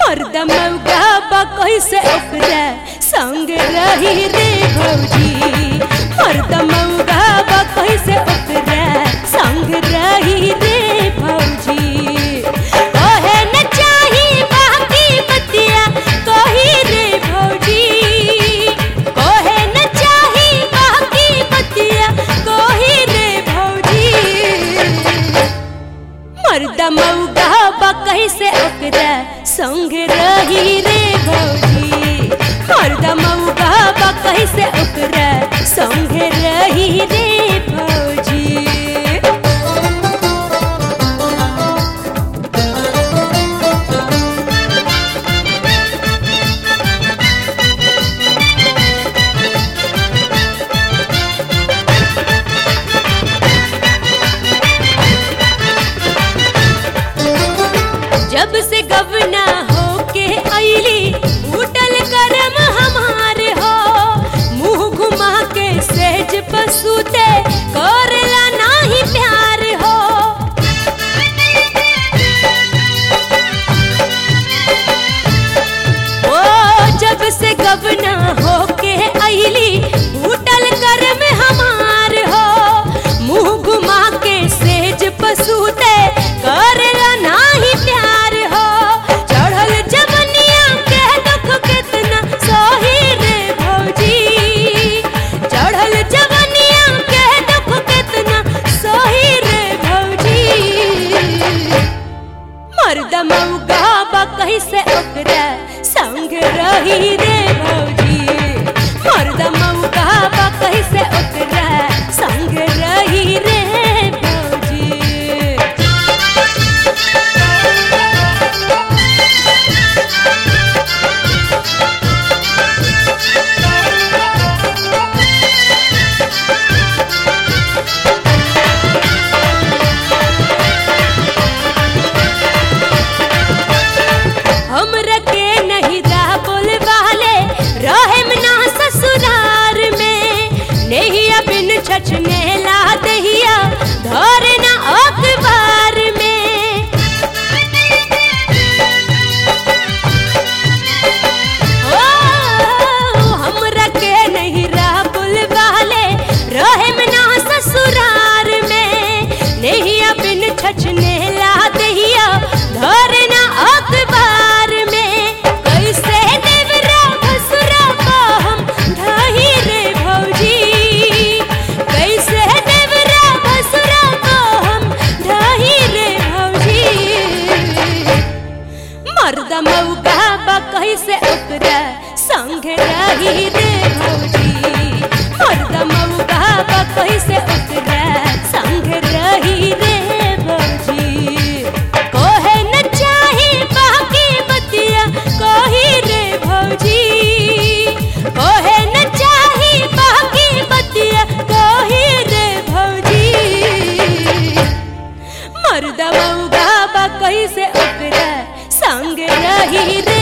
हरदम मौका कैसे ओकरा संग रही रे भौजी हरदम मौका कैसे ओकरा संग रही रे भौजी कहे न चाही बाकी बतिया कही रे भौजी कहे न चाही बाकी बतिया कही रे भौजी मर्दा मौगा बा कैसे ओकरा संग रही रे भौजी मर्दा मौगा बा कैसे ओकरा संग रही रे भौजी जब से गवना होके अइली उठल करम हमार हो मुंह घुमा के सहज पसूते करला नाही प्यार हो ओ जब से गवना होके अइली उठल करम हमार हो मुंह घुमा के सेज पसूते करला नाही प्यार हो चढ़ल जवनिया के दुख कितना सही रे भौजी चढ़ल जवनिया के दुख कितना सही रे भौजी मर्द मौगा बा कैसे ओकरा संग रही रे भौजी मर्द मौगा बा कैसे ओकरा संग रही रे भौजी हमरा के नहीं रह बोलवाले रहेम ना ससुरार में नहिया बिन छछने ला दहिया धर ना अखबार में ओ हमरा के नहीं रह बोलवाले रहेम ना ससुरार में नहिया बिन छछने ला दहिया धर ना अखबार में कैसे देवरा भसुरा को हम ढाही रे भौजी कैसे देवरा भसुरा को हम ढाही रे भौजी मर्द मौका बा कैसे ओकरा संग रही रे भौजी मर्द मौका बा कैसे ओकरा संग रही रे भौजी कोहे न चाही बाकी बतिया कही रे भौजी कोहे न चाही बाकी बतिया कही रे भौजी मर्द मौगा बा कैसे ओकरा संग रही रे